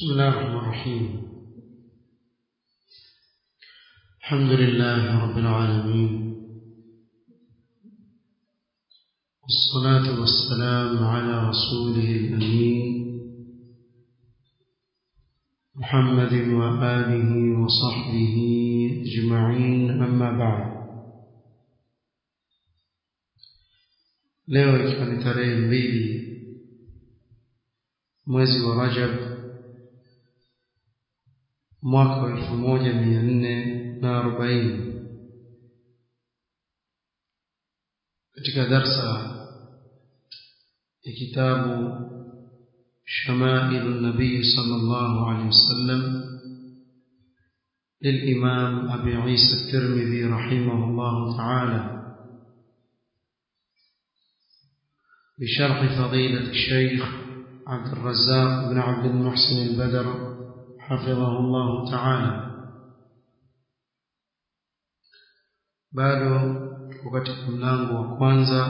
بسم الله الرحمن الرحيم الحمد لله رب العالمين والصلاة والسلام على رسوله الأمين محمد وآله وصحبه أجمعين أما بعد leo ikiwa ni tarehe mbili mwezi wa rajab mwaka wa elfu moja mia nne na arobaini katika darsa ya kitabu shamailu nabii sala llahu alehi wasallam للإمام أبي عيسى الترمذي رحمه الله تعالى بشرح فضيلة الشيخ عبد الرزاق بن عبد المحسن البدر حفظه الله تعالى bado tuko katika mlango wa kwanza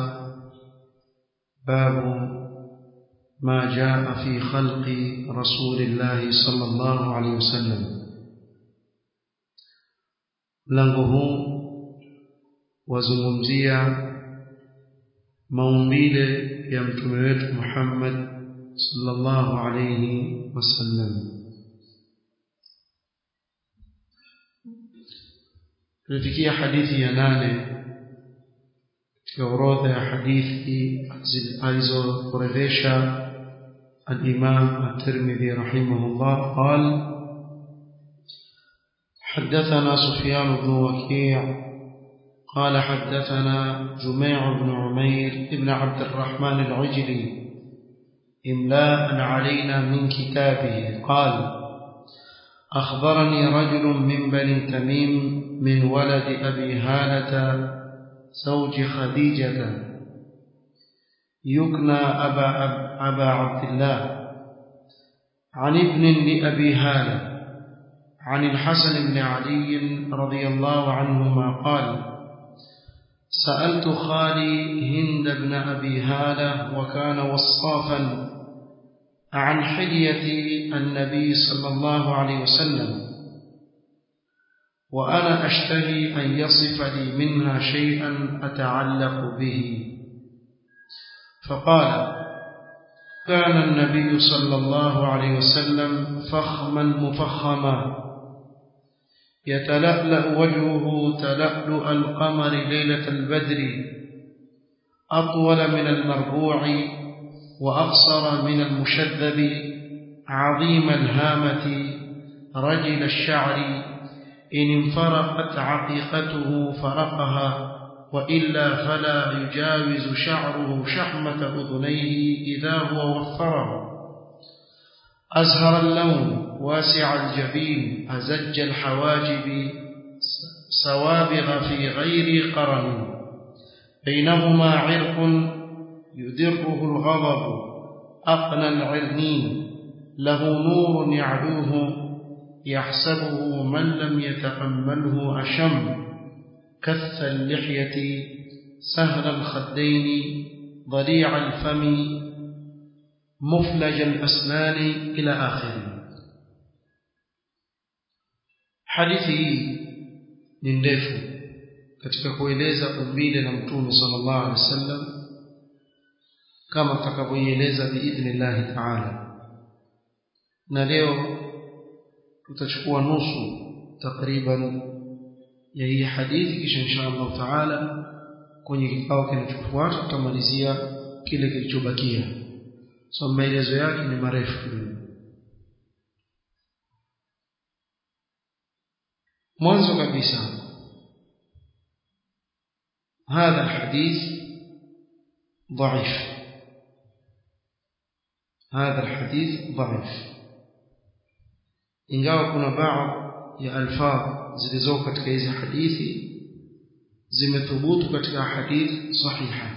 babu ma jaa fi khalqi rasulillahi sallallahu alaihi wasallam mlango huu wazungumzia maumbile ya mtume wetu Muhammad sallallahu alayhi wasallam tulifikia hadithi ya nane katika orodha ya hadithi alizokurejesha الإمام الترمذي رحمه الله قال حدثنا سفيان بن وكيع قال حدثنا جميع بن عمير بن عبد الرحمن العجلي إملاء علينا من كتابه قال أخبرني رجل من بني تميم من ولد أبي هالة زوج خديجة يكنى أبا, أبا عبد الله عن ابن لأبي هالة عن الحسن بن علي رضي الله عنهما قال سألت خالي هند بن أبي هالة وكان وصافا عن حلية النبي صلى الله عليه وسلم وأنا أشتهي أن يصف لي منها شيئا أتعلق به فقال كان النبي صلى الله عليه وسلم فخما مفخما يتلألأ وجهه تلألؤ القمر ليلة البدر أطول من المربوع وأقصر من المشذب عظيم الهامة رجل الشعر إن انفرقت عقيقته فرقها وإلا فلا يجاوز شعره شحمة أذنيه إذا هو وفره أزهر اللون واسع الجبين أزج الحواجب سوابغ في غير قرن بينهما عرق يدره الغضب أقنى العرنين له نور يعلوه يحسبه من لم يتأمله أشم كث اللحية سهل الخدين ضليع الفم مفلج الأسنان إلى آخره hadithi hii ni ndefu katika kueleza umbile la mtume sallallahu alaihi wasallam kama tutakavyoieleza biidhnillahi taala na leo tutachukua nusu takriban ya hii hadithi kisha insha Allah taala kwenye kikao kinachofuata tutamalizia kile kilichobakia so maelezo yake ni marefu mwanzo kabisa هذا الحديث ضعيف هذا الحديث ضعيف ingawa kuna baadhi ya alfadh zilizoko katika hizi hadithi zimethubutu katika hadithi sahiha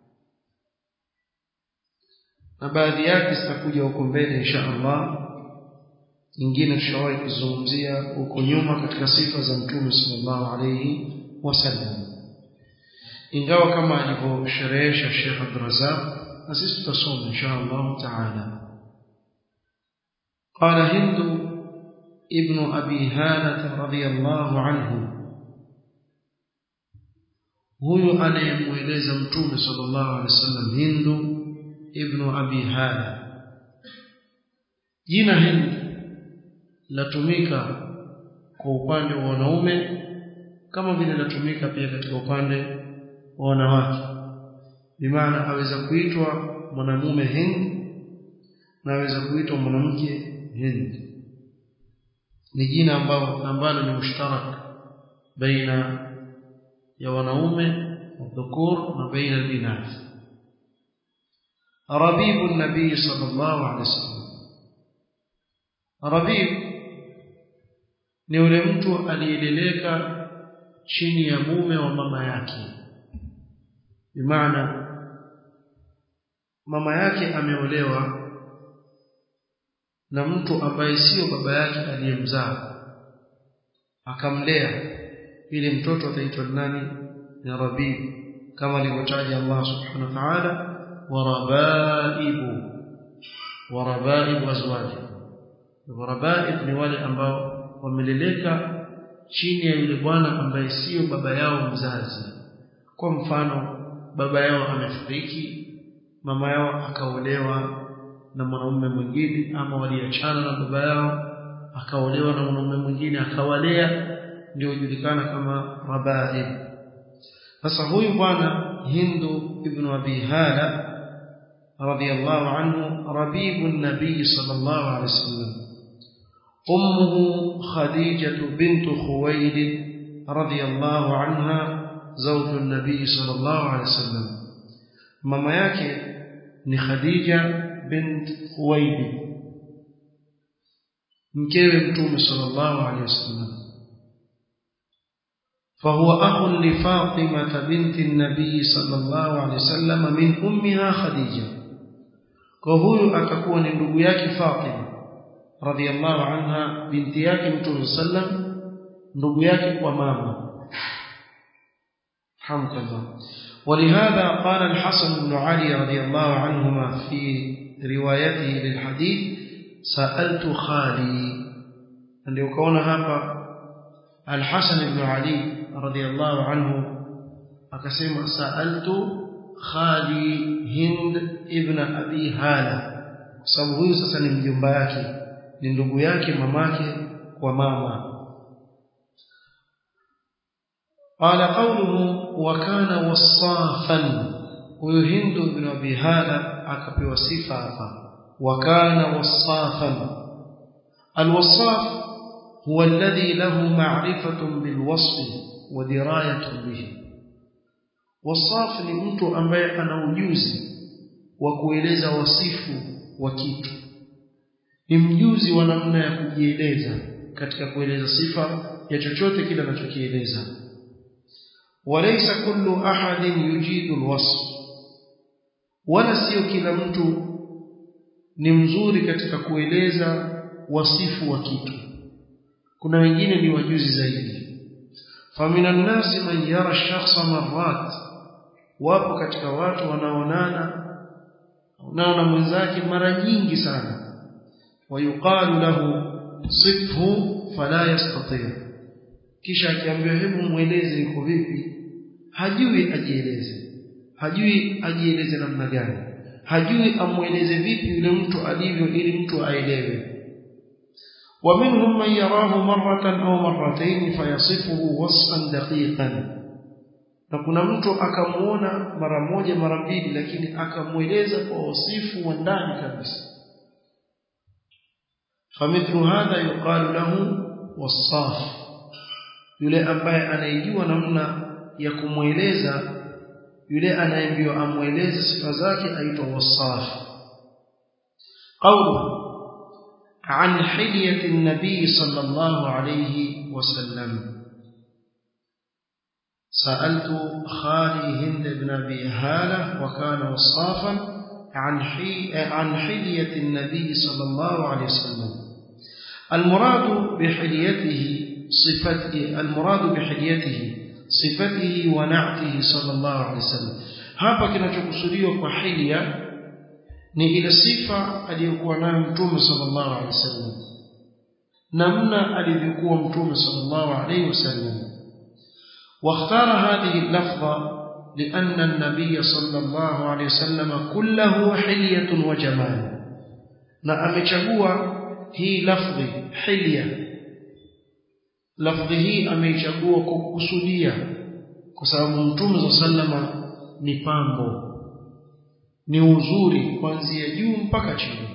na baadhi yake zitakuja huko mbele insha Allah nyingine tushawahi kuzungumzia huko nyuma katika sifa za mtume sallallahu alayhi wasallam ingawa kama alivyosherehesha Sheikh Abdurrazzaq na sisi tutasoma insha Allah taala قال هند ابن أبي هالة رضي الله عنه huyu anayemweleza mtume sallallahu alaihi wasallam hindu ibnu abi hala jina hindu latumika kwa upande wa wanaume kama vile latumika pia katika upande wa wanawake bimaana aweza kuitwa mwanamume hind na aweza kuitwa mwanamke hind ni jina ambalo ambalo ni mushtarak baina ya wanaume wadhukur na baina albinath rabibu nabii sallallahu alaihi wasallam rabib ni yule mtu aliyeleleka chini ya mume wa mama yake bimaana mama yake ameolewa na mtu ambaye sio baba yake aliyemzaa akamlea ili mtoto ataitwa nani ni rabib kama alivyotaja Allah subhanahu wa ta'ala warabaibu warabaibu azwaji warabaib ni wale ambao wameleleka chini ya yule bwana ambaye sio baba yao mzazi kwa mfano baba yao amefariki mama yao akaolewa na mwanamume mwingine ama waliachana na baba yao akaolewa na mwanamume mwingine akawalea ndio hujulikana kama rabaib sasa huyu bwana hindu ibn abi hala radiyallahu anhu rabibu nabii sallallahu alaihi wasallam أمه خديجة بنت خويلد رضي الله عنها زوج النبي صلى الله عليه وسلم ماما yake ni Khadija bint Khuwaylid mkewe mtume sallallahu alaihi wasallam فهو أخ لفاطمة بنت النبي صلى الله عليه وسلم من أمها خديجة وهو أكون ndugu yake Fatima radhiallahu anha binti yake mtume sallam ndugu yake kwa mama hamdallah ولهذا قال الحسن بن علي رضي الله عنهما في روايته للحديث سألت خالي ndio ukaona hapa الحسن بن علي رضي الله عنه akasema sa'altu khali hind ibn abi hala kwa sababu huyu sasa ni mjomba yake ni ndugu yake mamake kwa mama قال قوله وكان وصافا huyu hindu ibn abi hala akapewa sifa hapa وكان وصافا الوصاف هو الذي له معرفة بالوصف ودراية به وصاف ni mtu ambaye ana ujuzi wa kueleza wasifu wa kitu ni mjuzi wa namna ya kujieleza katika kueleza sifa ya chochote kile anachokieleza walaysa kullu ahadin yujidu alwasf wala sio kila mtu ni mzuri katika kueleza wasifu wa kitu kuna wengine ni wajuzi zaidi faminan nasi man yara shakhsa marrat wapo katika watu wanaonana unaona mwenzake mara nyingi sana ويقال له صفه فلا يستطيع kisha akiambiwa hebu mueleze iko vipi hajui ajieleze hajui ajieleze namna gani hajui amueleze vipi yule mtu alivyo ili mtu aelewe ومنهم من يراه مرة أو مرتين فيصفه وصفا دقيقا na kuna mtu akamuona mara moja mara mbili lakini akamueleza kwa wasifu wa ndani kabisa فمثل هذا يقال له وصاف yule ambaye anayejua namna ya kumweleza yule anayeambiwa amweleze sifa zake aitwa wasaf qawlu عن حلية النبي صلى الله عليه وسلم سألت خالي هند بن أبي هالة وكان وصافا عن عن حلية النبي صلى الله عليه وسلم المراد بحليته صفته المراد بحليته صفته ونعته صلى الله عليه وسلم hapa kinachokusudiwa kwa hilia ni ile sifa aliyokuwa nayo mtume sallallahu alaihi wasallam namna alivyokuwa mtume sallallahu alaihi wasallam واختار هذه اللفظة لأن النبي صلى الله عليه وسلم كله حلية وجمال na amechagua hii lafdhi hilya lafdhi hii ameichagua kwa kukusudia kwa sababu mtume za sallama ni pambo ni uzuri kuanzia juu mpaka chini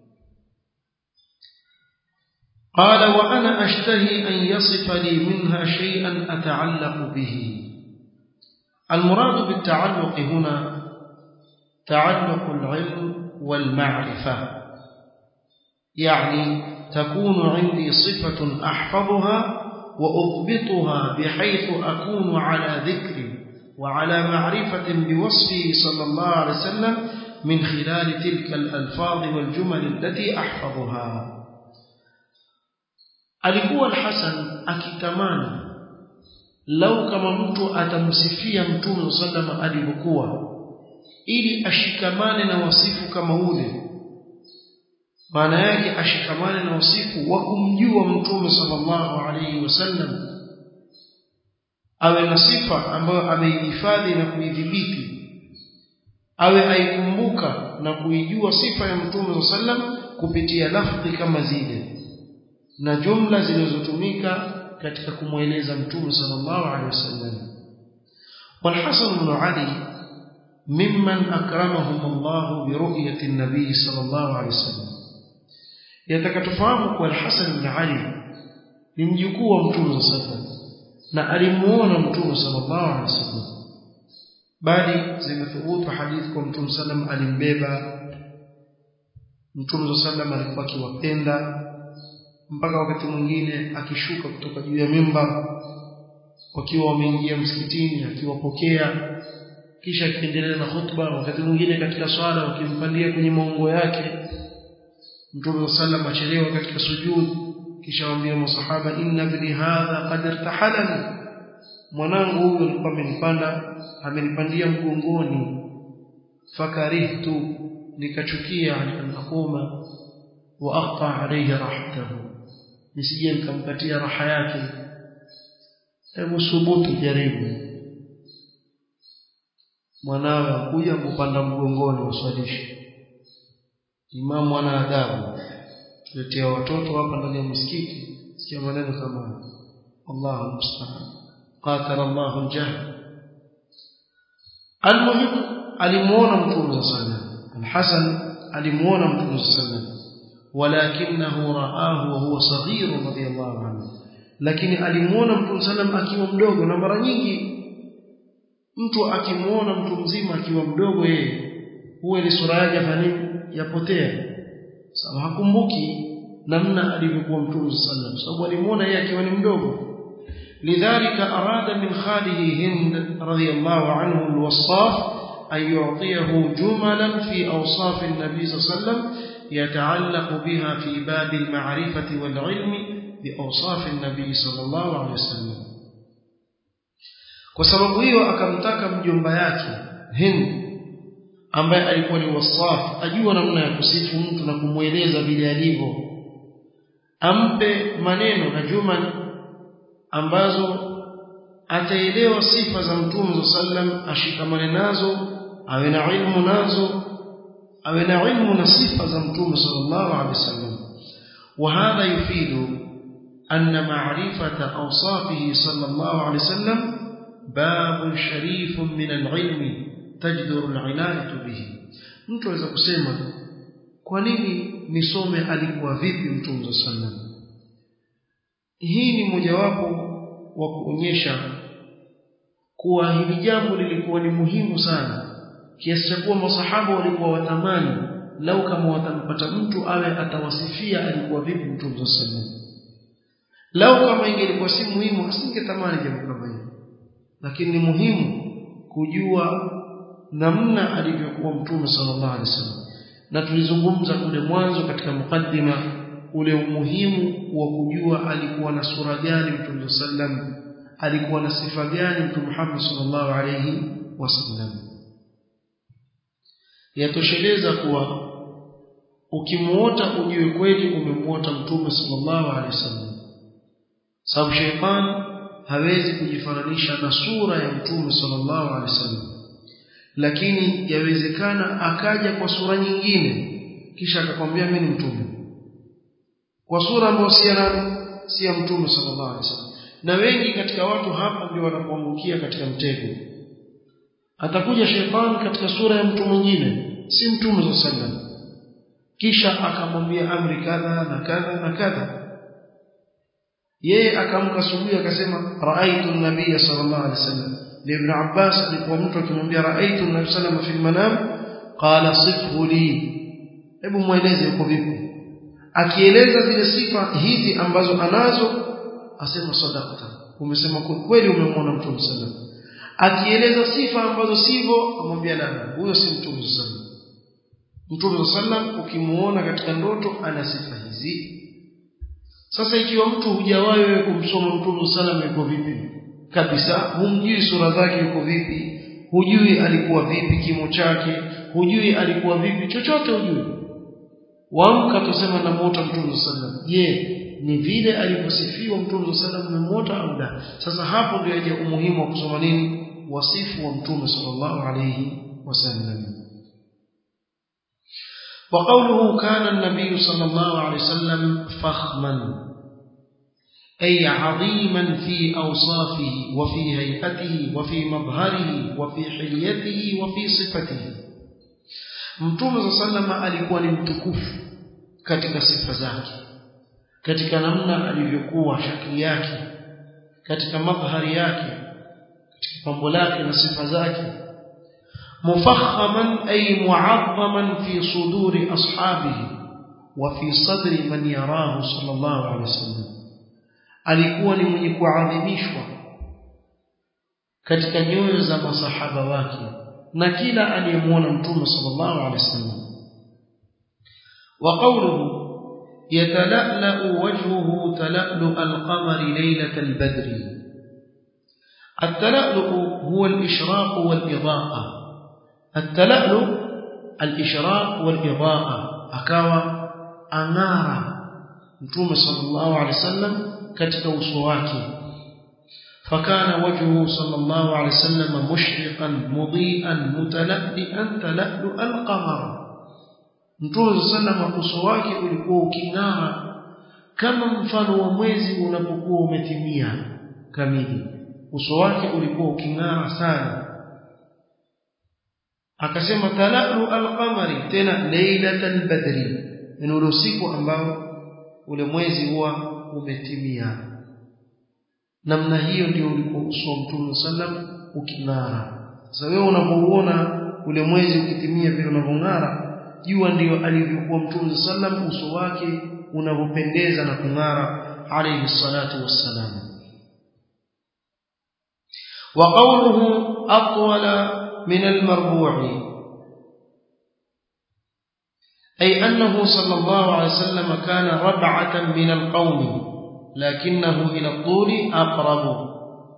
قال وأنا أشتهي أن يصف لي منها شيئا أتعلق به المراد بالتعلق هنا تعلق العلم والمعرفة يعني تكون عندي صفة أحفظها وأضبطها بحيث أكون على ذكر وعلى معرفة بوصفه صلى الله عليه وسلم من خلال تلك الألفاظ والجمل التي أحفظها alikuwa al-Hasan akitamani lau kama mtu atamsifia mtume sallama alivyokuwa ili ashikamane na wasifu kama ule maana yake ashikamane na wasifu wa kumjua mtume sallallahu alaihi wasallam awe na sifa ambayo ameihifadhi na kuidhibiti awe aikumbuka na kuijua sifa ya mtume sallam kupitia lafdhi kama zile na jumla zilizotumika katika kumweleza mtume sallallahu alaihi wasallam والحسن بن علي ممن أكرمهم الله برؤية النبي صلى الله عليه وسلم يتكتفهم kwa الحسن بن علي ni mjukuu wa mtume sallallahu na alimuona mtume sallallahu alaihi wasallam bali zimethubutu hadithi kwa mtume sallam alimbeba mtume sallam alikuwa akiwapenda mpaka wakati mwingine akishuka kutoka juu ya mimba wakiwa wameingia msikitini akiwapokea kisha akiendelea na khutba wakati mwingine katika swala wakimpandia kwenye maungo yake mtume sallam achelewa katika sujud kisha waambia masahaba inna ibni hadha qad irtahalani mwanangu huyu alikuwa amenipanda amenipandia mgongoni fakarihtu nikachukia an aquma wa aqta alayhi rahatahu nisije nikamkatia raha yake hebu subutu jaribu mwanawe akuja kupanda mgongoni uswalishe imamu ana adabu tuletea watoto hapa ndani ya msikiti sikia maneno kama Allahu musta'an qatala Allahu al-jahl almuhim alimuona mtume sana al-Hasan alimuona mtume sallallahu ولكنه رآه وهو صغير رضي الله عنه lakini alimuona mtume sallam akiwa mdogo na mara nyingi mtu akimuona mtu mzima akiwa mdogo yeye huwa ile sura yake fanini yapotea sababu hakumbuki namna alivyokuwa mtume sallam sababu alimuona yeye akiwa ni mdogo lidhalika arada min khalihi hind radiyallahu anhu alwassaf an yu'tiyahu jumalan fi awsaf an-nabi sallallahu alayhi wasallam يتعلق بها في باب المعرفة والعلم بأوصاف النبي صلى الله عليه وسلم kwa sababu hiyo akamtaka mjomba yake Hind ambaye alikuwa ni wasaf ajua namna ya kusifu mtu na kumweleza vile alivyo ampe maneno na jumal ambazo ataelewa sifa za mtume sallam ashikamane nazo awe na ilmu nazo awe na ilmu na sifa za mtume sallallahu alaihi wasallam وهذا يفيد أن معرفة أوصافه صلى الله عليه وسلم باب شريف من العلم تجدر العناية به mtu aweza kusema kwa nini nisome alikuwa vipi mtume sallam hii ni mojawapo wa kuonyesha kuwa hili jambo lilikuwa ni muhimu sana kiasi cha kuwa masahaba walikuwa watamani lau kama watampata mtu awe atawasifia alikuwa vipi mtume sallam lau kama ingelikuwa si muhimu asingetamani jambo kama hilo lakini ni muhimu kujua namna alivyokuwa mtume sallallahu alaihi wasallam na tulizungumza kule mwanzo katika mukaddima ule umuhimu wa kujua alikuwa na sura gani mtume sallam alikuwa na sifa gani mtume Muhammad sallallahu alaihi wasallam yatosheleza kuwa ukimuota ujue kweli umemuota mtume sallallahu alaihi wasallam sababu shaytan hawezi kujifananisha na sura ya mtume sallallahu alaihi wasallam lakini yawezekana akaja kwa sura nyingine kisha akakwambia mimi ni mtume kwa sura ambayo si ya si ya mtume sallallahu alaihi wasallam na wengi katika watu hapa ndio wanapoangukia katika mtego atakuja shetani katika sura ya mtu mwingine si mtume sallallahu alaihi wasallam kisha akamwambia amri kadha na kadha na kadha yeye akamka asubuhi akasema raaitu an-nabiy sallallahu alaihi wasallam ibn Abbas alikuwa mtu akimwambia raaitu an-nabiy sallallahu alaihi wasallam fi al-manam qala sifhu li hebu mueleze uko vipi akieleza zile sifa hizi ambazo anazo asema sadaqta umesema kweli umemwona mtume sallallahu alaihi wasallam akieleza sifa ambazo sivyo amwambia la huyo si mtume sallallahu Mtume sallam ukimuona katika ndoto ana sifa hizi. Sasa ikiwa mtu hujawahi wewe kumsoma Mtume sallam yuko vipi? Kabisa humjui sura zake yuko vipi? Hujui alikuwa vipi kimo chake? Hujui alikuwa vipi? Chochote hujui. Waamka tusema na mota Mtume sallam. Je, ni vile alivyosifiwa Mtume sallam umemota au la? Sasa hapo ndio yaje umuhimu wa kusoma nini? Wasifu wa Mtume sallallahu alayhi wasallam. وقوله كان النبي صلى الله عليه وسلم فخما أي عظيما في أوصافه وفي هيئته وفي مظهره وفي حليته وفي صفته mtume saa salama alikuwa ni mtukufu katika sifa zake katika namna alivyokuwa shakli yake katika madhari yake katika pambo lake na sifa zake مفخما أي معظما في صدور أصحابه وفي صدر من يراه صلى الله عليه وسلم alikuwa ni mwenye kuadhimishwa katika nyoyo za masahaba wake na kila aliyemwona mtume sallallahu alaihi wasallam wa qawluhu yatala'la wajhuhu tala'lu al-qamari laylat al-badr at-tala'lu huwa al-ishraq wal-idaa'ah التلألؤ الإشراق والإضاءة أكاوى أنارا متوم صلى الله عليه وسلم كتك وصواكي فكان وجهه صلى الله عليه وسلم مشرقا مضيئا متلألئا تلألؤ القمر mtume sallam uso wake ulikuwa uking'ara kama mfano wa mwezi unapokuwa umetimia kamili uso wake ulikuwa uking'ara sana akasema talalu alqamari tena lailatal badri ni ule usiku ambao ule mwezi huwa umetimia namna hiyo ndio ulikuwa uso wa mtume sallam uking'ara sasa wewe unapouona ule mwezi ukitimia vile unavyong'ara jua ndio alivyokuwa mtume sallam uso wake unavyopendeza na kung'ara alayhi salatu wassalam wa qawluhu atwala من المربوع أي أنه صلى الله عليه وسلم كان ربعة من القوم لكنه إلى الطول أقرب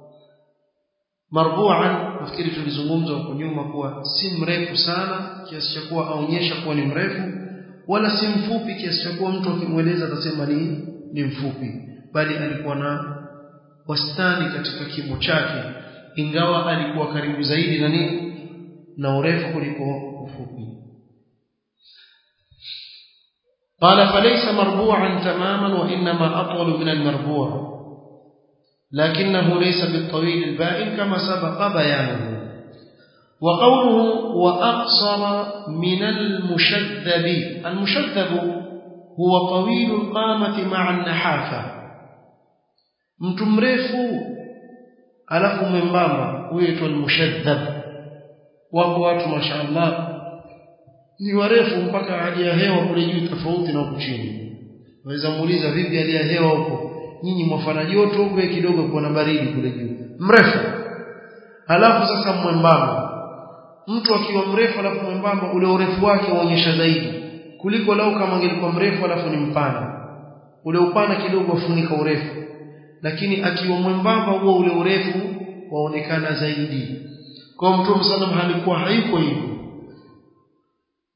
مربوعا nafikiri tulizungumza huko nyuma kuwa si mrefu sana kiasi cha kuwa aonyesha kuwa ni mrefu wala si mfupi kiasi cha kuwa mtu akimweleza atasema ni ni mfupi bali alikuwa na wastani katika kimo chake ingawa alikuwa karibu zaidi na nini na urefu kuliko ufupi قال فليس مربوعا تماما وإنما أطول من المربوع لكنه ليس بالطويل البائن كما سبق بيانه وقوله وأقصر من المشذب المشذب هو طويل القامة مع النحافة متمرفو alafu mwembamba huitwa almushaddab wako watu mashaallah ni warefu mpaka hali ya hewa kule juu tofauti na huko chini waweza muuliza vipi hali ya hewa huko nyinyi mwafana joto huko kidogo kuna baridi kule juu mrefu alafu sasa mwembamba mtu akiwa mrefu alafu mwembamba ule urefu wake uonyesha zaidi kuliko lau kama angelikuwa mrefu alafu ni mpana ule upana kidogo ufunika urefu lakini akiwa mwembamba huo ule urefu waonekana zaidi kwa mtume sallam alikuwa haiko hivyo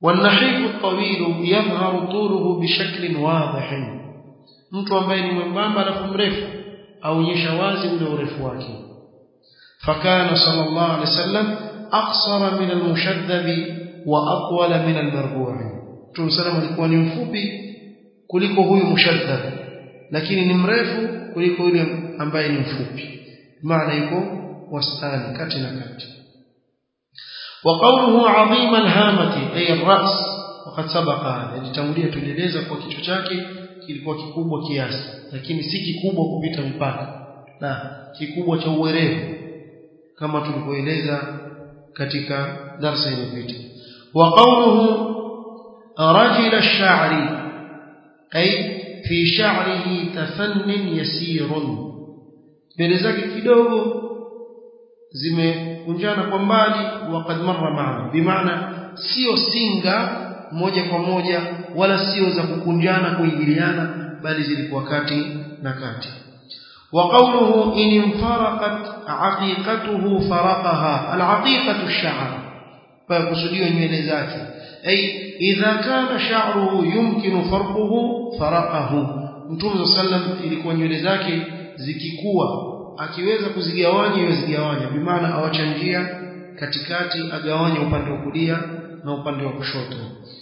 والنحيف الطويل يظهر طوله بشكل واضح mtu ambaye ni mwembamba alafu mrefu aonyesha wazi ule urefu wake fakana sallallahu alaihi wasallam aqsara min almushaddab wa atwala min almarbu' Mtume sallam alikuwa ni mfupi kuliko huyu mushaddab lakini ni mrefu kuliko yule ambaye ni mfupi maana iko wastani kati na kati وقوله عظيم الهامة أي الرأس وقد سبق هذا litangulia tulieleza kwa kichwa chake kilikuwa kikubwa kiasi lakini si kikubwa kupita mpaka la kikubwa cha uwerevu kama tulivyoeleza katika darasa iliyopita wa qawluhu rajul ash-sha'ri ay fi sha'rihi tafannin yasirun mbele zake kidogo zimekunjana kwa mbali waqad marra maana bimaana sio singa moja kwa moja wala sio za kukunjana kuingiliana bali zilikuwa kati na kati وقوله إن انفرقت عقيقته فرقها العقيقة الشعر فيقصديه nywele zake أي إذا كان شعره يمكن فرقه فرقه Mtume sallam ilikuwa nywele zake zikikua akiweza kuzigawanya yozigawanya bimaana awacha njia katikati agawanya upande wa kulia na upande wa kushoto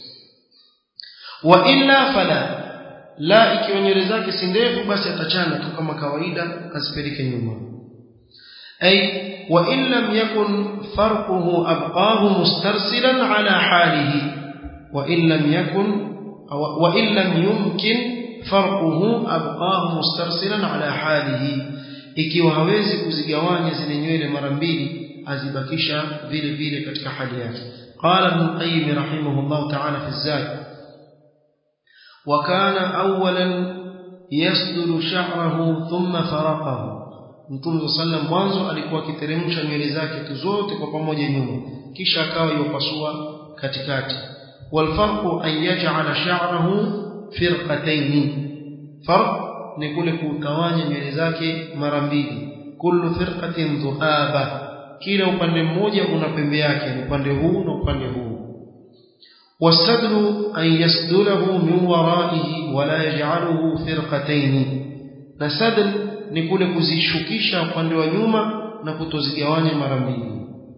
wa illa fala la ikiwa nywele zake si ndefu basi atachana tu kama kawaida asipeleke nyuma ay wa in lam yakun farquhu abqahu mustarsilan ala halihi wa in lam yakun wa in lam yumkin farquhu abqahu mustarsilan ala halihi ikiwa hawezi kuzigawanya zile nywele mara mbili azibakisha vile vile katika hali yake qala ibn qayyim rahimahullah ta'ala fi az-zad وكان اولا يسدل شعره ثم فرقه Mtume sallam mwanzo alikuwa akiteremsha nywele zake tu zote kwa pamoja nyuma kisha akawa yopasua katikati walfarqu an yaj'ala sha'rahu firqatayn farq ni kule kutawanya nywele zake mara mbili kullu firqatin dhuaba kila upande mmoja una pembe yake ni upande huu na upande huu والسدل أن يسدله من ورائه ولا يجعله فرقتين نسدل نقول كزيشكيشا upande wa nyuma na kutozigawanya mara mbili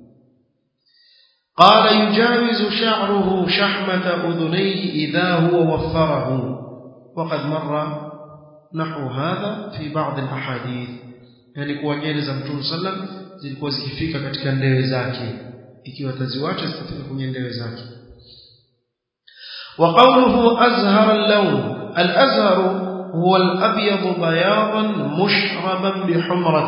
قال يجاوز شعره شحمة أذنيه إذا هو وفره وقد مر نحو هذا في بعض الأحاديث يعني kuwa nywele za Mtume sallam zilikuwa zikifika katika ndewe zake ikiwa taziwacha zitafika kwenye ndewe zake وقوله أزهر اللون الأزهر هو الأبيض بياضا مشربا بحمرة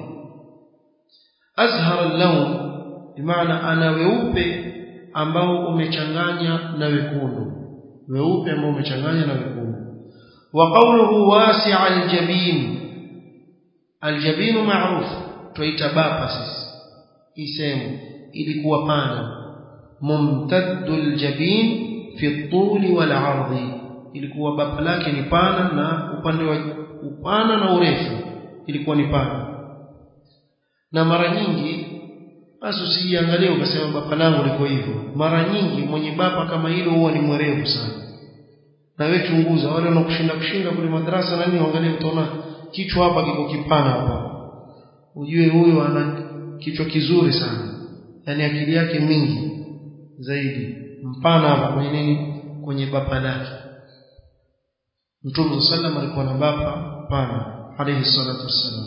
أزهر اللون بمعنى أنا weupe ambao umechanganya na wekundu weupe ambao umechanganya na wekundu وقوله واسع الجبين الجبين معروف tuita bapa sisi isemu ilikuwa pana mumtaddul jabin fi tuli wal ardi ilikuwa bapa lake ni pana na upande wa upana na urefu ilikuwa ni pana na mara nyingi basi usijiangalie ukasema bapa langu liko hivyo mara nyingi mwenye bapa kama hilo huwa ni mwerevu sana na wewe chunguza wale wanakushinda kushinda kule madrasa na nini angalia utaona kichwa hapa kiko kipana hapa ujue huyu ana kichwa kizuri sana yani akili yake mingi zaidi mpana hapa kwenye nini kwenye bapa lake Mtume sallam alikuwa na bapa pana alayhi salatu wassalam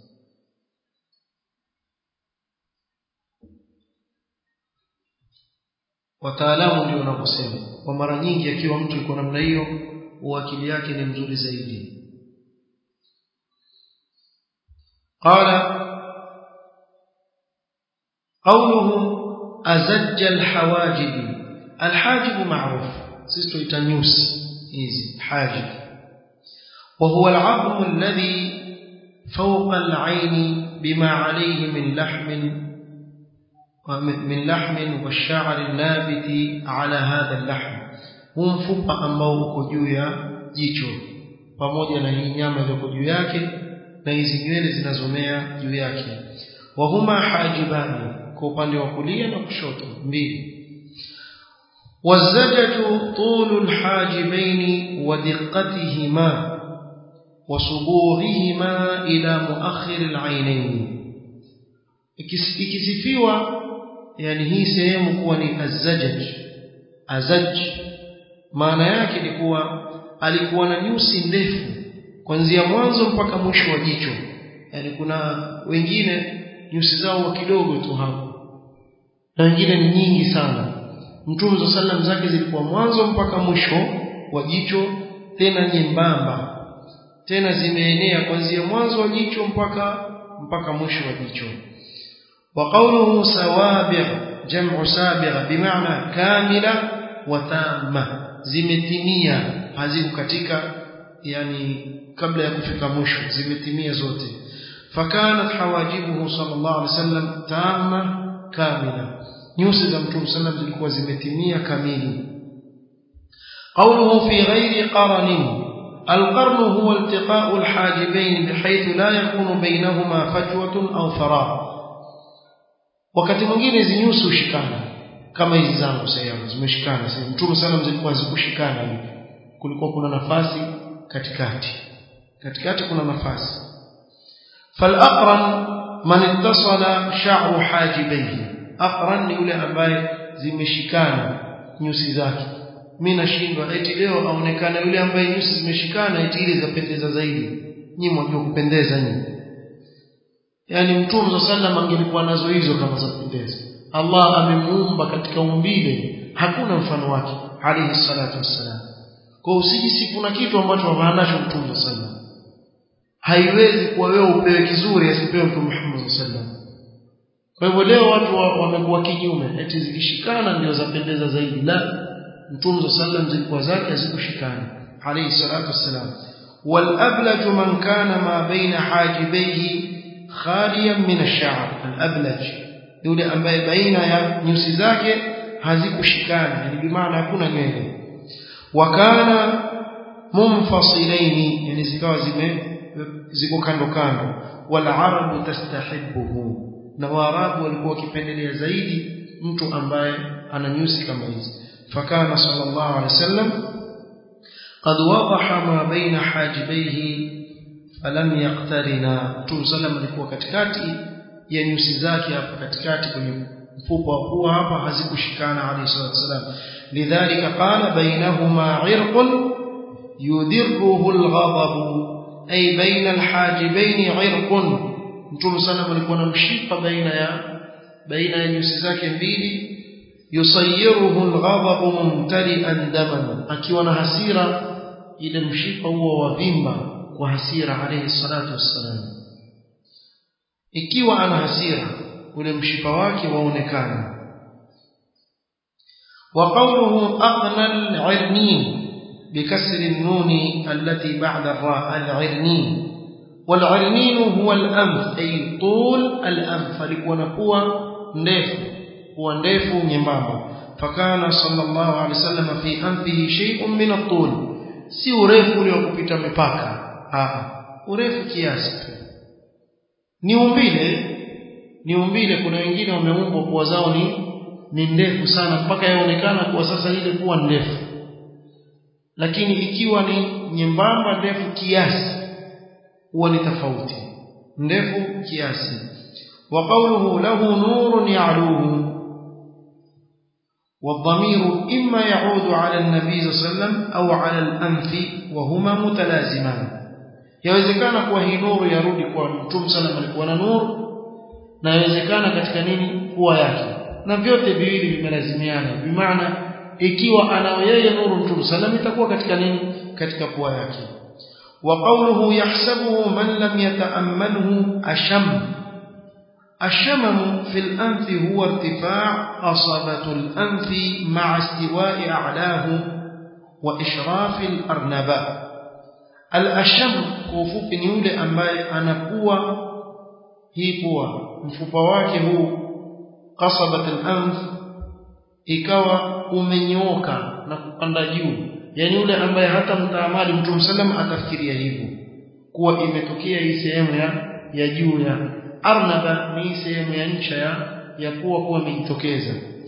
wataalamu ndio wanaposema kwa mara nyingi akiwa mtu yuko namna hiyo akili yake ni mzuri zaidi قال قوله أزج الحواجب الحاجب معروف سيستو يتنيوس إيزي حاجب وهو العظم الذي فوق العين بما عليه من لحم من لحم والشعر النابت على هذا اللحم huu mfupa ambao uko juu ya jicho pamoja na hii nyama iliyoko juu yake na hizi nywele zinazomea juu yake wahuma hajibani kwa upande wa kulia na kushoto mbili والزجة طول الحاجبين ودقتهما وصبوغهما إلى مؤخر العينين ikisifiwa yani hii sehemu kuwa ni azajaj azaj maana yake ni kuwa alikuwa na nyusi ndefu kuanzia mwanzo mpaka mwisho wa jicho yani kuna wengine nyusi zao kidogo tu hapo na wengine ni nyingi sana mtume za sallam zake zilikuwa mwanzo mpaka mwisho wa jicho tena nyembamba tena zimeenea kuanzia mwanzo wa jicho mpaka mpaka mwisho wa jicho وقوله سوابغ جمع سابغ بمعنى كاملة وتامة zimetimia haziko katika yani kabla ya kufika mwisho zimetimia zote fakanat hawajibuhu sallallahu alaihi wasallam tamma kamila nyusi za mtume sallam zilikuwa zimetimia kamili قوله في غير قرن القرن هو التقاء الحاجبين بحيث لا يكون بينهما فجوة أو فراغ wakati mwingine hizi nyusi hushikana kama hizi zangu sasa zimeshikana sasa mtume sallam zilikuwa zikushikana hivi kulikuwa kuna nafasi katikati katikati kuna nafasi falaqran man ittasala sha'ru hajibayhi aqran ni yule ambaye zimeshikana nyusi zake mimi nashindwa eti leo aonekana yule ambaye nyusi zimeshikana eti ile zapendeza zaidi nyinyi mwajua kupendeza nyinyi yani mtume za sallam angelikuwa nazo hizo kama za kupendeza Allah amemuumba katika umbile hakuna mfano wake alayhi salatu wassalam kwa usijisifu na kitu ambacho hanacho mtume za sallam haiwezi kuwa wewe upewe kizuri asipewe mtume Muhammad sallam kwa hivyo leo watu wamekuwa kinyume eti zikishikana ndio zapendeza zaidi la mtume za sallam zilikuwa zake hazikushikana alayhi salatu wassalam والأبلج من كان ما بين حاجبيه خاليا من الشعر الأبلج yule ambaye baina ya nyusi zake hazikushikana yani bimaana hakuna nywele wakana munfasilaini yani zikawa zime ziko kando kando wal arabu tastahibuhu na waarabu walikuwa wakipendelea zaidi mtu ambaye ana nyusi kama hizi fakana sallallahu alaihi wasallam قد وضح ما بين حاجبيه falam yaqtarina Mtume sallam alikuwa katikati ya nyusi zake hapo katikati kwenye mfupa wa pua hapa hazikushikana alayhi salatu wasalam lidhalika qala bainahuma irqun yudirruhu alghadab ay baina alhajibain irqun Mtume sallam alikuwa na mshipa baina ya baina ya nyusi zake mbili yusayiruhu alghadab mumtali'an daman akiwa na hasira ile mshipa huo wavimba kwa hasira alayhi salatu wassalam ikiwa ana hasira ule mshipa wake waonekana وقوله أقنى العرنين بكسر النون التي بعد الراء العرنين والعرنين هو الأنف أي طول الأنف لكون قوة نيف هو نيف نيمبابا فكان صلى الله عليه وسلم في أنفه شيء من الطول si urefu ule wa kupita mipaka ah urefu kiasi tu ni umbile ni umbile kuna wengine wameumbwa pua zao ni ni ndefu sana mpaka yaonekana kuwa sasa ile kuwa ndefu lakini ikiwa ni nyembamba ndefu kiasi huwa ni tofauti ndefu kiasi wa qawluhu lahu nurun ya'luhu والضمير إما يعود على النبي صلى الله عليه وسلم أو على الأنف وهما متلازمان yawezekana kuwa hii nuru yarudi kwa mtume sallam alikuwa na nuru na yawezekana katika nini kuwa yake na vyote viwili vimelazimiana bimaana ikiwa anao yeye nuru mtume sallam itakuwa katika nini katika pua yake wa qawluhu yahsabuhu man lam yata'ammalhu asham الشمم في الأنف هو ارتفاع قصبة الأنف مع استواء أعلاه وإشراف الأرنباء الأشم كوفوك نيولي أمباي أنا قوة هي قوة مفوبواك هو قصبة الأنف ikawa umenyoka na kupanda juu yani yule ambaye hata mtaamali mtume sallam atafikiria hivyo kuwa imetokea hii sehemu ya ya juu ya arnaba ni sehemu ya ncha ya ya kuwa kuwa imejitokeza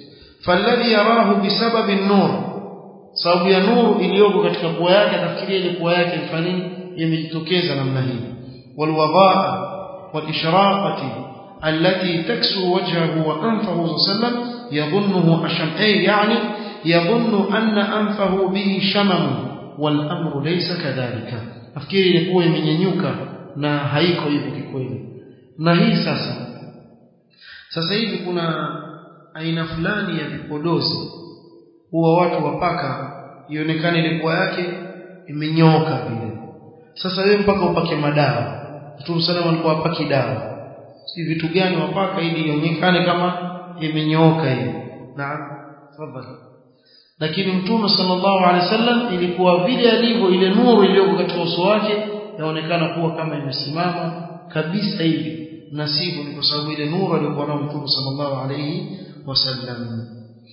falladhi yarahu bisababi an-nur sababu ya nuru iliyoko katika pua yake atafikiria ile pua yake mfano nini imejitokeza namna hii walwadaa walishraqati التي تكسو وجهه وأنفه صلى الله عليه وسلم يظنه أشم أي يعني يظن أن أنفه به شمم والأمر ليس كذلك أفكيري لكوه من ينيوك na haiko hivyo kikweli na hii sasa sasa hivi kuna aina fulani ya vipodozi huwa watu wapaka ionekane ile pua yake imenyooka vile sasa wewe mpaka upake madawa Mtume sana alikuwa apaki dawa si vitu gani wapaka ili ionekane kama imenyooka hivi naam tafadhali lakini mtume sallallahu alaihi wasallam ilikuwa vile alivyo ile nuru iliyoko katika uso wake yaonekana kuwa kama imesimama kabisa hivi na sivyo ni kwa sababu ile nuru aliyokuwa nayo mtume sallallahu alaihi wasallam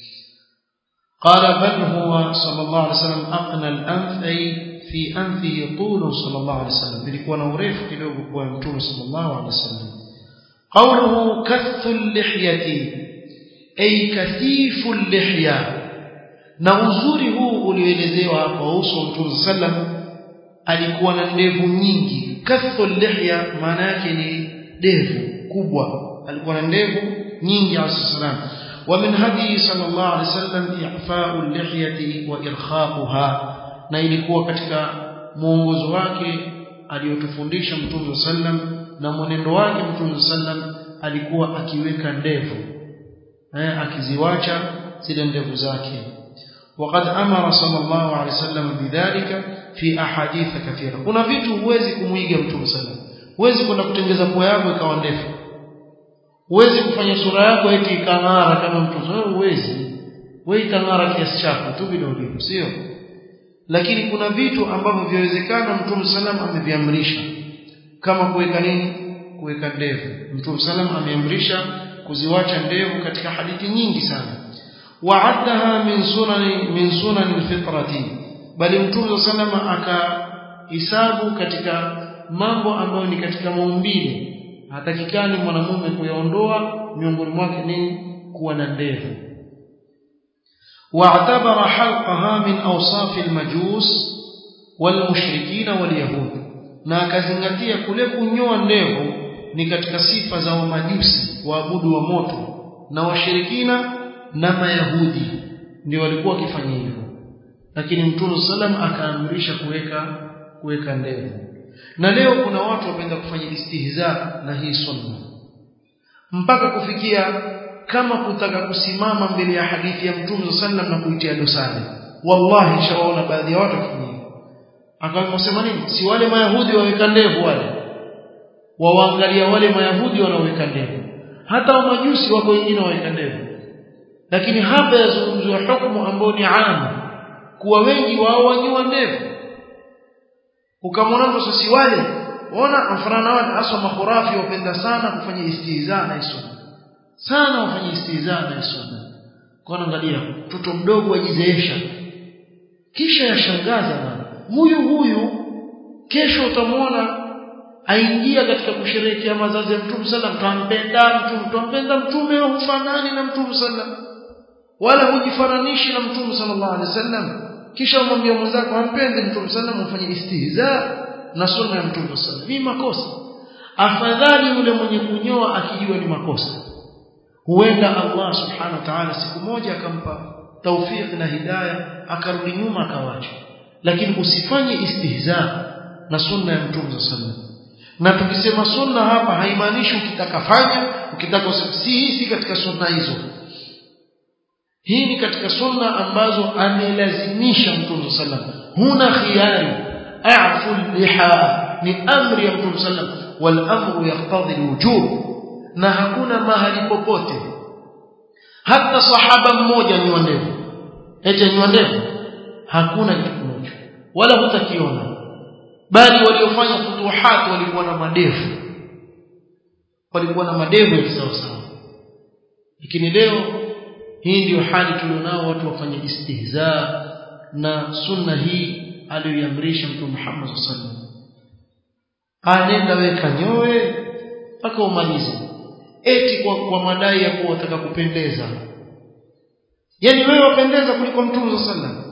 قال بل هو صلى الله عليه وسلم أقنى الأنف أي في أنفه طول صلى الله عليه وسلم ilikuwa na urefu kidogo kwa mtume sallallahu alaihi wasallam قوله كث اللحية أي كثيف اللحية na uzuri huu ulioelezewa hapa uso wa Mtume sallam alikuwa na ndevu nyingi kathu lihya maana yake ni ndevu kubwa alikuwa na ndevu nyingi alayhi wa min hadi sallallahu alayhi wasallam i'fa'u lihyati wa irkhaquha na ilikuwa katika mwongozo wake aliyotufundisha Mtume sallam na mwenendo wake Mtume sallam alikuwa akiweka ndevu eh akiziwacha zile ndevu zake وقد أمر صلى الله عليه وسلم بذلك في أحاديث كثيرة kuna vitu huwezi kumuiga mtume sallam huwezi kwenda kutengeza pua yako ikawa ndefu huwezi kufanya sura yako eti ikang'ara kama mtume wewe huwezi wewe itang'ara kiasi chako tu vidogo sio lakini kuna vitu ambavyo vyawezekana mtume sallam ameviamrisha kama kuweka nini kuweka ndevu mtume sallam ameamrisha kuziwacha ndevu katika hadithi nyingi sana وعدها من سنن من سنن الفطرة bali mtume salama akahesabu katika mambo ambayo ni katika maumbile hatakikani mwanamume kuyaondoa miongoni mwake nini kuwa na ndevu واعتبر حلقها من اوصاف المجوس والمشركين واليهود na akazingatia kule kunyoa ndevu ni katika sifa za wamajusi waabudu wa moto na washirikina na mayahudi ndio walikuwa wakifanya hivyo lakini mtume sallam akaamrisha kuweka kuweka ndevu na leo kuna watu wapenda kufanya istihza na hii sunna mpaka kufikia kama kutaka kusimama mbele ya hadithi ya mtume sallam na kuitia dosari wallahi shawaona baadhi ya watu wakifanya hivyo akamsema nini si wale mayahudi waweka ndevu wale wawaangalia wale mayahudi wanaoweka ndevu hata wamajusi wako wengine waweka ndevu lakini hapa yazungumziwa hukumu ambayo ni amu kuwa wengi wao wanyoa ndevu ukamwona mtu sisi wale ona mfanana wale hasa makhurafi wapenda sana kufanya istihza na sunna sana wafanya istihza na sunna kwa angalia mtoto mdogo ajizeesha kisha yashangaza bana huyu huyu kesho utamwona aingia katika kusherehekea mazazi ya Mtume sallam tampenda mtume tampenda mtume hufanani na Mtume sallam wala hujifananishi na Mtume sallallahu alaihi wasallam kisha umwambia mwenzako ampende Mtume sallam ufanye istihza na sunna ya Mtume sallam ni makosa afadhali yule mwenye kunyoa akijua ni makosa huenda Allah subhanahu wa ta'ala siku moja akampa tawfiq na hidayah akarudi nyuma akawacha lakini usifanye istihza na sunna ya Mtume sallam na tukisema sunna hapa haimaanishi ukitaka fanya ukitaka si hii katika sunna hizo hii ni katika sunna ambazo amelazimisha Mtume sallam huna khiyari a'fu liha ni amri ya Mtume sallam wal amru yaqtadi alwujub na hakuna mahali popote hata sahaba mmoja ni ndevu eti ni ndevu hakuna kitu kimoja wala hutakiona bali waliofanya futuhat walikuwa na madevu walikuwa na madevu ya sawa sawa lakini leo hii ndiyo hali tulionao watu wafanye istihza na sunna hii aliyoiamrisha mtume Muhammad sallallahu alaihi wasallam anenda weka nyoe mpaka umalize eti kwa, kwa madai ya kuwa wataka kupendeza yani wewe wapendeza kuliko mtume sallam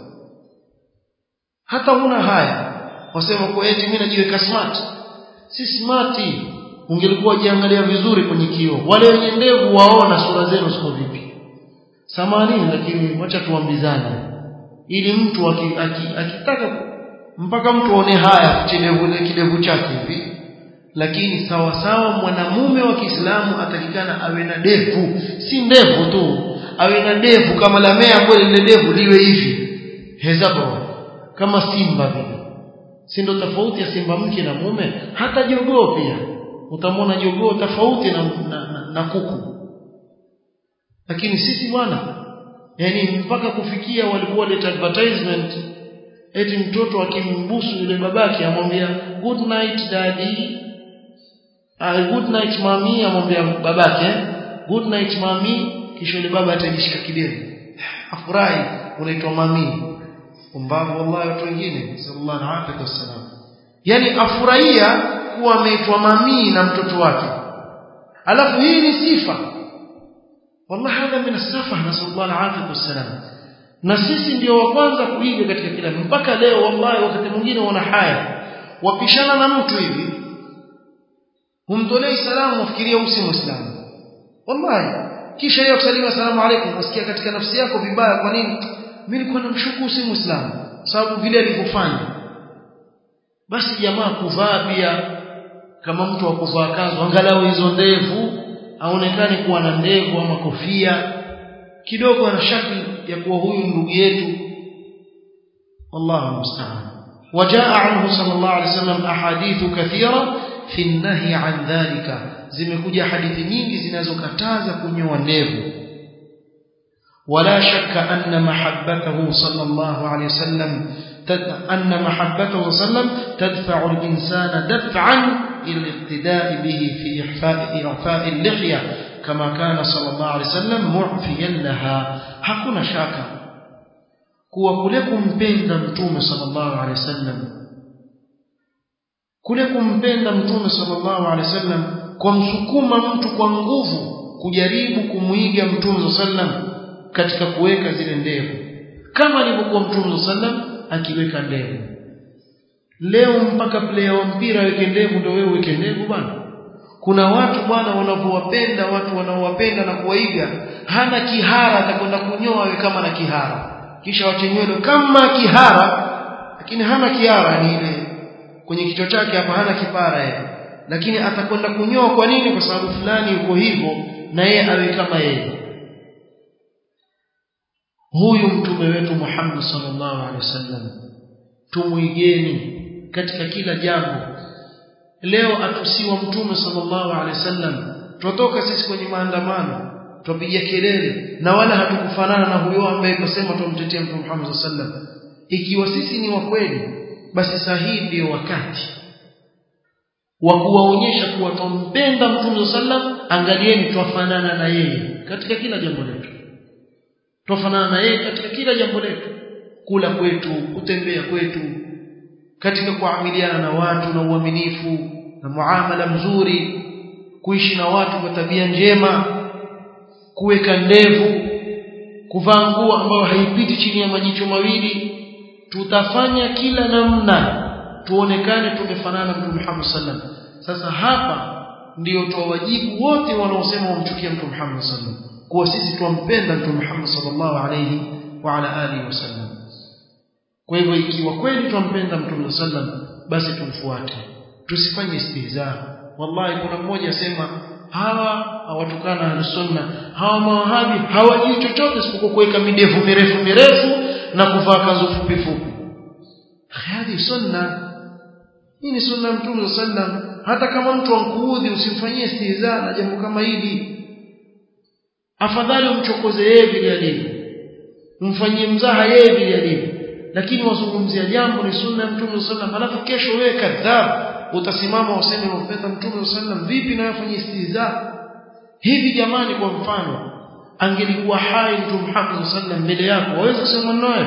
hata huna haya wasema kwa eti mimi najiweka smart si smart ungelikuwa jiangalia vizuri kwenye kioo wale wenye ndevu waona sura zenu ziko vipi samani lakini wacha tuambizane ili mtu akitaka aki, aki mpaka mtu aone haya kidevu kidevu chake hivi lakini sawa sawa mwanamume wa Kiislamu atakikana awe na devu si ndevu tu awe na devu kama la mea ambayo lile devu liwe hivi hezabo kama simba vile si ndo tofauti ya simba mke na mume hata jogoo pia utamwona jogoo tofauti na, na, na, na kuku lakini sisi bwana yani mpaka kufikia walikuwa leta advertisement eti mtoto akimbusu yule babake amwambia good night daddy uh, good night mami amwambia babake good night mami kisha yule baba atajishika kidevu afurahi unaitwa mami umbavu wallahi watu wengine sallallahu alaihi wasallam yani afurahia kuwa ameitwa mami na mtoto wake alafu hii ni sifa wallahi hadha min as-safa nasallallahu alaihi wasallam na sisi ndio wa kwanza kuiga katika kila mpaka leo wallahi wakati mwingine wana haya wapishana na mtu hivi humtolei salamu wafikiria usi muislamu wallahi kisha yeye kusalimu asalamu alaykum wasikia katika nafsi yako vibaya kwa nini mimi nilikuwa namshuku si muislamu sababu vile alivyofanya basi jamaa kuvaa pia kama mtu wa kuvaa kanzu angalau hizo ndevu aonekane kuwa na ndevu ama kofia kidogo ana shakli ya kuwa huyu ndugu yetu wallahu musta'an وجاء عنه صلى الله عليه وسلم احاديث كثيره في النهي عن ذلك zimekuja hadithi nyingi zinazokataza kunyoa ndevu ولا شك أن محبته صلى الله عليه وسلم أن محبته صلى الله عليه وسلم تدفع الإنسان دفعا إلى الاقتداء به في إعفاء, إعفاء اللحية كما كان صلى الله عليه وسلم معفيا لها hakuna shaka kuwa kule kumpenda mtume sallallahu alaihi wasallam kule kumpenda mtume sallallahu alaihi wasallam kwa msukuma mtu kwa nguvu kujaribu kumuiga mtume sallam katika kuweka zile ndevu kama alivyokuwa mtume sallam akiweka ndevu leo mpaka player wa mpira aweke ndevu ndio wewe uweke ndevu bwana kuna watu bwana wanavyowapenda watu wanaowapenda na kuwaiga hana kihara atakwenda kunyoa awe kama na kihara kisha wachenywele kama kihara lakini hana kihara ni ile kwenye kichwa chake hapa hana kipara yeye lakini atakwenda kunyoa kwa nini kwa sababu fulani yuko hivyo na yeye awe kama yeye huyu mtume wetu Muhammad sallallahu alaihi wasallam tumuigeni katika kila jambo leo atusiwa mtume sallallahu alaihi wasallam tutoka sisi kwenye maandamano tupiga kelele na wala hatukufanana na huyo ambaye kusema tumtetea mtume Muhammad sallallahu alaihi wasallam ikiwa sisi ni wa kweli basi sahihi ndio wakati wa kuwaonyesha kuwa tumpenda mtume sallam angalieni twafanana na yeye katika kila jambo letu twafanana na yeye katika kila jambo letu kula kwetu kutembea kwetu katika kuamiliana na watu na uaminifu na muamala mzuri kuishi na watu kwa tabia njema kuweka ndevu kuvaa nguo ambayo haipiti chini ya majicho mawili tutafanya kila namna tuonekane tumefanana mtume Muhammad sallam sasa hapa ndio tuwajibu wote wanaosema wamchukia mtume Muhammad sallam kuwa sisi tumpenda mtume Muhammad sallallahu alayhi wa ala alihi wasallam kwa hivyo ikiwa kweli tumpenda mtume sallam basi tumfuate tusifanye istihza wallahi kuna mmoja asema hawa hawatukana al-sunna hawa mawahabi hawajui chochote isipokuwa kuweka midevu mirefu mirefu na kuvaa kanzu fupi fupi hadi sunna hii ni sunna mtume sallam hata kama mtu ankuudhi usimfanyie istihza na jambo kama hili afadhali umchokoze yeye vile alivyo umfanyie mzaha yeye vile alivyo lakini wazungumzia jambo ni sunna ya mtume sallam alafu kesho wewe kadhab utasimama useme umpenda mtume sallam vipi na wafanyie istihza hivi jamani kwa mfano angelikuwa hai mtume Muhammad sallam mbele yako waweza kusema naye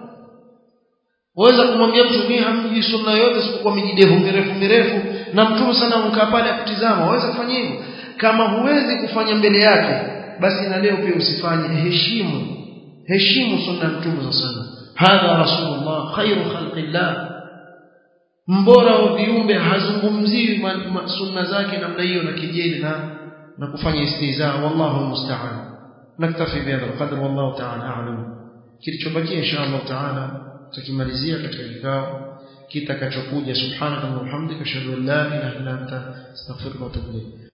waweza kumwambia mtu mimi hamjui sunna yote isipokuwa mijidevu mirefu mirefu na mtume sana mkaa pale akutizama waweza kufanya hivyo kama huwezi kufanya mbele yake basi na leo pia usifanye heshimu heshimu sunna ya mtume sallallahu alaihi wasallam hadha rasulullah khairu khalqillah mbora wa viumbe hazungumzii sunna zake namna hiyo na kijeli na na kufanya istihza wallahu musta'an naktafi bihadha alqadr wallahu ta'ala a'lam kilichobakia insha Allah ta'ala tukimalizia katika kikao kitakachokuja subhanaka wa bihamdika ashhadu an la ilaha illa anta astaghfiruka wa atubu ilayk